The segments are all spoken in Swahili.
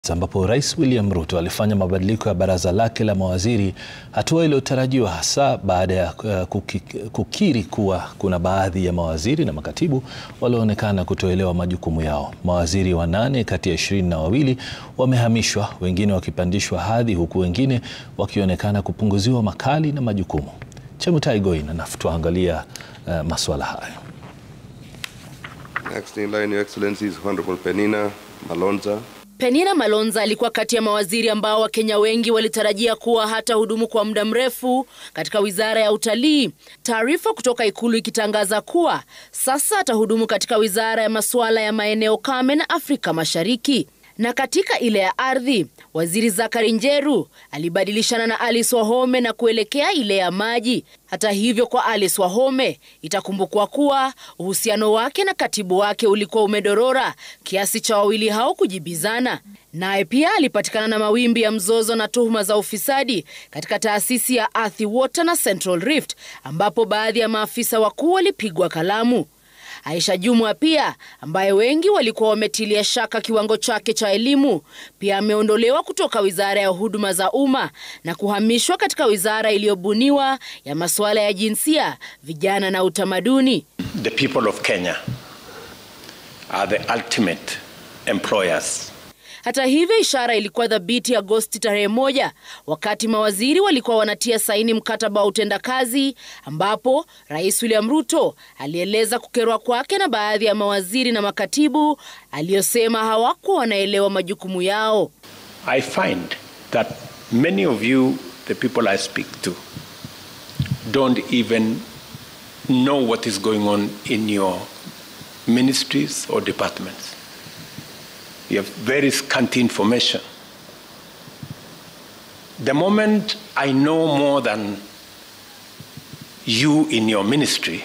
ambapo Rais William Ruto alifanya mabadiliko ya baraza lake la mawaziri, hatua iliyotarajiwa hasa baada ya uh, kuki, kukiri kuwa kuna baadhi ya mawaziri na makatibu walioonekana kutoelewa majukumu yao. Mawaziri wanane kati ya ishirini na wawili wamehamishwa, wengine wakipandishwa hadhi, huku wengine wakionekana kupunguziwa makali na majukumu. Chemutai Goin anatuangalia uh, masuala hayo. Next in line, Your Excellencies, Honorable Penina Malonza. Penina Malonza alikuwa kati ya mawaziri ambao Wakenya wengi walitarajia kuwa hata hudumu kwa muda mrefu katika wizara ya utalii. Taarifa kutoka ikulu ikitangaza kuwa sasa atahudumu katika wizara ya masuala ya maeneo kame na Afrika Mashariki. Na katika ile ya ardhi, waziri Zakari Njeru alibadilishana na Alice Wahome na kuelekea ile ya maji. Hata hivyo, kwa Alice Wahome itakumbukwa kuwa uhusiano wake na katibu wake ulikuwa umedorora kiasi cha wawili hao kujibizana. Naye pia alipatikana na mawimbi ya mzozo na tuhuma za ufisadi katika taasisi ya Athi Water na Central Rift, ambapo baadhi ya maafisa wakuu walipigwa kalamu. Aisha Jumwa pia ambaye wengi walikuwa wametilia shaka kiwango chake cha elimu pia ameondolewa kutoka wizara ya huduma za umma na kuhamishwa katika wizara iliyobuniwa ya masuala ya jinsia, vijana na utamaduni. The people of Kenya are the ultimate employers. Hata hivyo ishara ilikuwa dhabiti Agosti tarehe moja wakati mawaziri walikuwa wanatia saini mkataba wa utendakazi, ambapo Rais William Ruto alieleza kukerwa kwake na baadhi ya mawaziri na makatibu aliyosema hawakuwa wanaelewa majukumu yao. I find that many of you, the people I speak to, don't even know what is going on in your ministries or departments. You have very scanty information. The moment I know more than you in your ministry,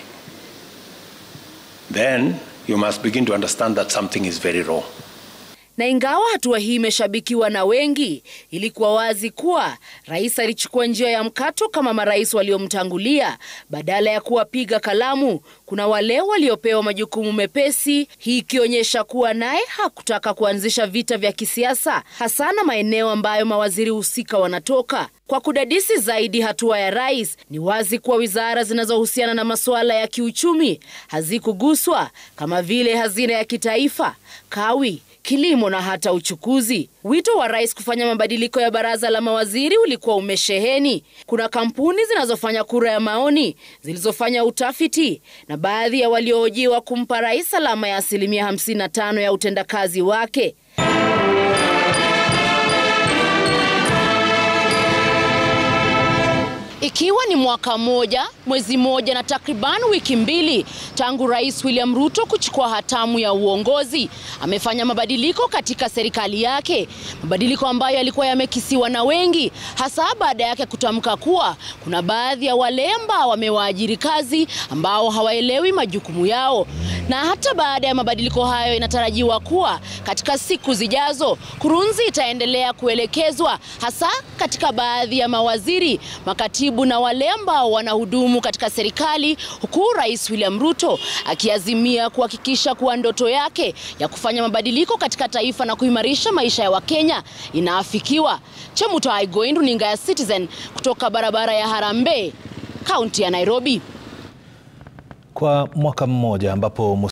then you must begin to understand that something is very wrong. Na ingawa hatua hii imeshabikiwa na wengi, ilikuwa wazi kuwa rais alichukua njia ya mkato kama marais waliomtangulia. Badala ya kuwapiga kalamu, kuna wale waliopewa majukumu mepesi, hii ikionyesha kuwa naye hakutaka kuanzisha vita vya kisiasa, hasa na maeneo ambayo mawaziri husika wanatoka. Kwa kudadisi zaidi hatua ya rais, ni wazi kuwa wizara zinazohusiana na masuala ya kiuchumi hazikuguswa kama vile hazina ya kitaifa, kawi kilimo na hata uchukuzi. Wito wa rais kufanya mabadiliko ya baraza la mawaziri ulikuwa umesheheni. Kuna kampuni zinazofanya kura ya maoni zilizofanya utafiti na baadhi ya waliohojiwa kumpa rais alama ya asilimia 55 ya utendakazi wake. Ikiwa ni mwaka mmoja, mwezi mmoja na takriban wiki mbili tangu Rais William Ruto kuchukua hatamu ya uongozi, amefanya mabadiliko katika serikali yake, mabadiliko ambayo yalikuwa yamekisiwa na wengi, hasa baada yake kutamka kuwa kuna baadhi ya wale ambao wamewaajiri kazi ambao hawaelewi majukumu yao. Na hata baada ya mabadiliko hayo, inatarajiwa kuwa katika siku zijazo kurunzi itaendelea kuelekezwa hasa katika baadhi ya mawaziri, makatibu na wale ambao wanahudumu katika serikali, huku Rais William Ruto akiazimia kuhakikisha kuwa ndoto yake ya kufanya mabadiliko katika taifa na kuimarisha maisha ya Wakenya inaafikiwa. Chemutai Goin, runinga ya Citizen kutoka barabara ya Harambee, kaunti ya Nairobi. Kwa mwaka mmoja ambapo